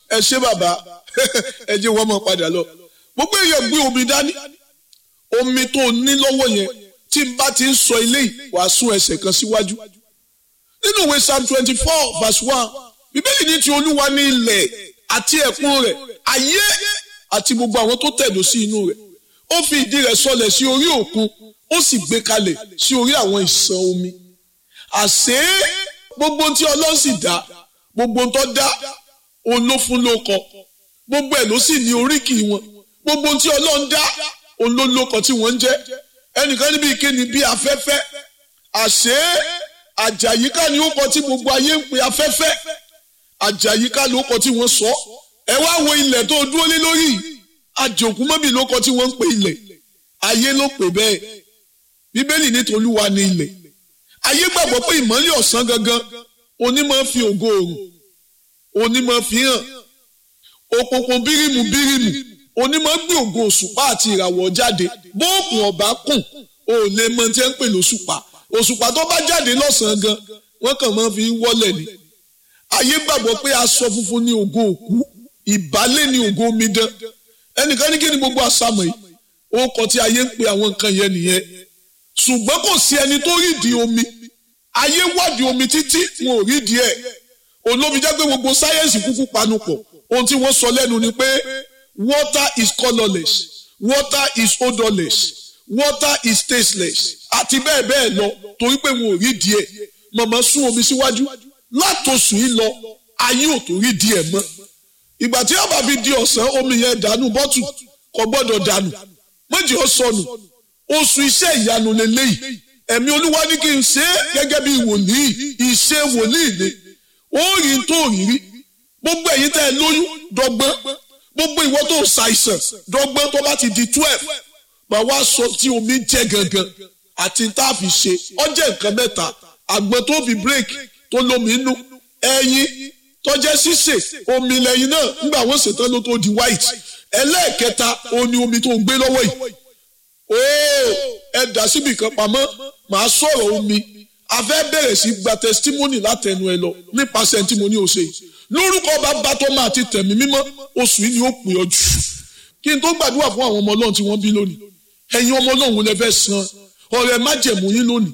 ẹ ṣé bàbá ẹ jẹ́ wọ́n mọ̀ padà lọ gbogbo èèyàn gbé omi dání omi tó ní lọ́wọ́ yẹn tí n bá ti ń sọ eléyìí wàá sún ẹsẹ̀ kan síwájú nínú ìwé psalm twenty four verse one bíbélì ní ti olúwa ní ilẹ̀ àti ẹ̀kún rẹ̀ ayé àti gbogbo àwọn tó tẹ̀dó sí inú rẹ̀ ó fi ìdí rẹ̀ sọlẹ̀ sí orí òkun ó sì gbé kalẹ̀ sí orí àwọn ìsàn omi àṣé gbogbo tí ọlọ́run sì dá gbogbo tó dá òun ló fún lóko gbogbo ẹ̀ ló sì ní oríkì wọn gbogbo tí ọlọ́run dá òun ló lóko tí wọ́n ń jẹ́ ẹnìkan níbi ìkéni bí afẹ́fẹ́ àṣé àjàyíká ni ó kọ tí gbogbo ayé ń pe afẹ́fẹ́ àjàyíká ló kọ tí wọ́n sọ ẹ wá wo ilẹ̀ tó dúró lé lórí àjòkú mọ́bì ló kọ tí wọ́n ń pe ilẹ̀ ayé ló pè bẹ́ẹ̀ bíbélì ní tolúwa ní ilẹ̀ ayé gbàgbọ́ pé ìmọ́lẹ̀ ọ̀sán gangan onímọ̀ fi ògo òrùn onímọ̀ fi hàn òkùnkùn bírímù bírímù onímọ̀ gbé ògo òṣùpá àti ìràwọ̀ jáde bóòkùn ọ̀bá kùn ò lè mọ tí ẹ ń pè lóṣùpá òṣùpá tó bá jáde lọ́sàn-án gan wọ́n kàn máa fi wọ́lẹ̀ ni ayé gbàgbọ́ pé aṣọ funfun ní ògo òkú ìbálẹ̀ ní ògo omidan ẹnìkan ní kí ni gbogbo àṣàmọ̀ yìí ó kọ tí ayé ń pe àwọn nǹkan yẹn nìyẹn ṣùgbọ́n kò sí ẹni tó rídìí omi ayé wádìí omi títí wọn ò rídìí ẹ̀ olómi jẹ́ pé gbogbo sáyẹ́ǹsì kúkú panupọ̀ ohun tí wọ́n sọ lẹ́nu ni pé water is colourless water is odourless water is tasteless àti bẹ́ẹ̀ bẹ́ẹ̀ lọ torí pé wọn ò rídìí ẹ̀ màmá sún omi síwájú látòsù yìí lọ ayé ò tó rídìí ẹ̀ mọ́ ìgbà tí ọba fi di ọ̀sán omi yẹn dànù bọ́tù kò gbọ́dọ̀ dànù méjì ó sọnù oṣù iṣẹ́ ìyanu lélẹ́yìí ẹ̀mí olúwa ní kí n ṣe é gẹ́gẹ́ bí wòlíì ìṣe wòlíì ni ó rí n tó rí rí gbogbo ẹ̀yin tẹ́ ẹ lóyún dọ́gbọ́n gbogbo ìwọ tó ṣàìsàn dọ́gbọ́n tó bá ti di twelve màá wá sọ tí omi jẹ́ gangan àti tá a fi ṣe ó jẹ́ nǹkan mẹ́ta àgbọn tó fi break tó lómi inú ẹyin tó jẹ́ sísè omi lẹ́yìn náà nígbà wọ́n ṣètàn ló tó di white ẹlẹ́ẹ̀kẹta òun ni omi tó gbé lọ́wọ́ yìí ooo ẹ dà síbi kan pamọ́ màá sọ̀rọ̀ omi a fẹ́ bẹ̀rẹ̀ sí gba testimony látẹnu ẹ lọ nípasẹ̀ tí mo ní o ṣe yìí lórúkọ bàbá tó máa ti tẹ̀mí mímọ́ oṣù yìí ni ó pè ọ jù kí n tó gbàdúrà fún àwọn ọmọ ọlọ́run tí wọ́n bí lónìí ẹ̀yin ọmọ ọlọ́run lè fẹ́ san ọrẹ májẹ̀mú yín lónìí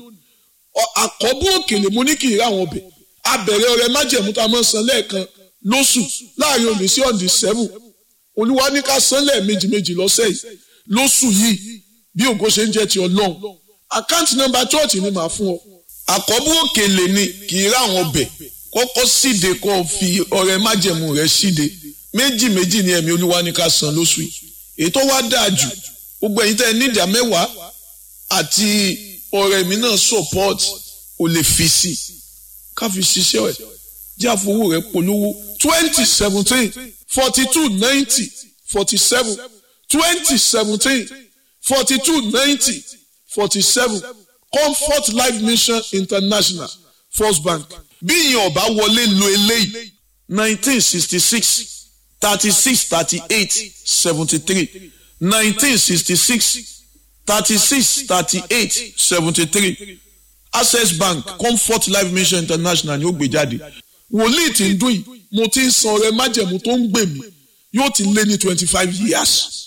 àkọ́bù òkèlè mo ní kì í rà wọn bẹ̀ abẹ̀rẹ̀ ọrẹ májẹ̀mú tá a máa san lẹ́ẹ̀kan lóṣù láàrin òní sí ọ̀dì sẹ́fù olúwa ní ká san lẹ́ẹ̀mejì méjì lọ́sẹ̀ yìí lóṣù yìí bí ògo ṣe ń jẹ́ ti ọlọ́run àkáǹtì nọ́mbà chọ́ọ̀tì ni màá fún ọ. àkọ́bù òkèlè ni kì í ráwọn ọbẹ̀ kọ́kọ́ síde kó o fi ọrẹ májẹ̀mú rẹ síde méjì méjì ni ẹ̀mí olúwa ní ká san lóṣù yìí èyí tó wá dáa jù gbogbo ẹ̀yin tẹ́ ẹ ní ìdá mẹ́wàá àti ọrẹ mi náà support o lè fi sí i ká fi ṣiṣẹ́ ẹ̀ jẹ́ àfowó rẹ polówó twenty seventeen forty two ninety forty seven twenty seventeen forty-two ninety forty-seven comfort life mission international first bank bí ìyẹn ọba wọlé lo eléyìí nineteen sixty six thirty six thirty eight seventy three nineteen sixty six thirty six thirty eight seventy three access bank comfort life mission international ni ó gbé jáde wòlíì tí ń dún yìí mo ti ń san ọrẹ májẹ̀mú tó ń gbè mí yóò ti lé ní twenty five years